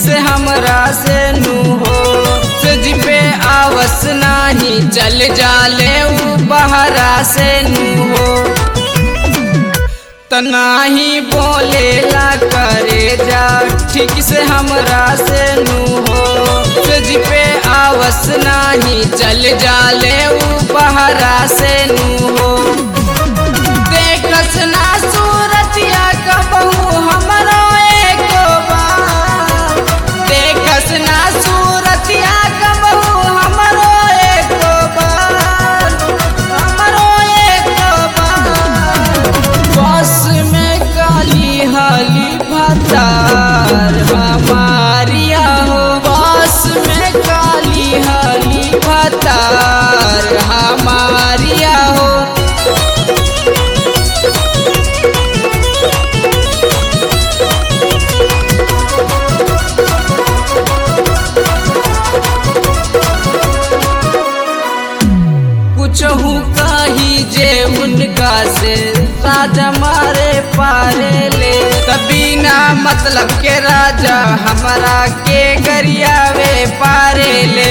से हमरा से नू हो तुझ पे आवस नाही चल जाले ऊ बहरा से नू हो तनाही बोलेला करे जा ठीक से हमरा से नू हो तुझ पे आवस नाही चल जाले ऊ बहरा से नू हो देखस ना सूरतिया कबहू हमरो एको बार देखस ना सूरतिया कबहू हमरो एको बार हमरो एको बार बस में काली हाली भतार हमारिया हो बस में काली हाली भतार हमारिया हो कुछहू कही जे उनका से राजा मारे पारे ले तभी ना मतलब के राजा हमारा के गरियावे पारे ले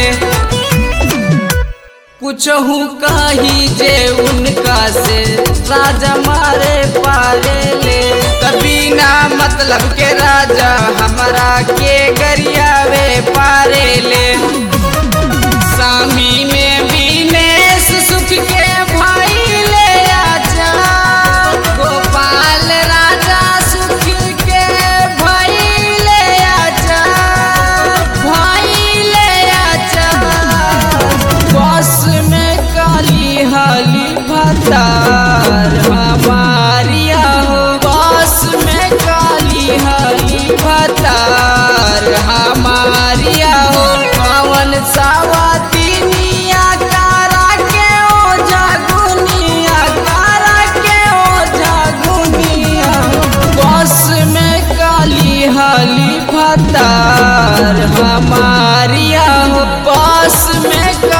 कुछहू कही जे उनका से राजा मारे पारे ले तभी ना मतलब के राजा हमारा के गरियावे पारे ले सामी में बीनेश सुख के भाई ले आजा गोपाल राजा सुख के भाई ले आजा भाई ले आजा बस में काली हाली भतार हमारिया हो बस में काली हाली भतार हमारिया हो पवन सावतिनिया कारा के ओ जागुनिया कारा के ओ जागुनिया बस में काली हाली भतार हमारिया हो बस में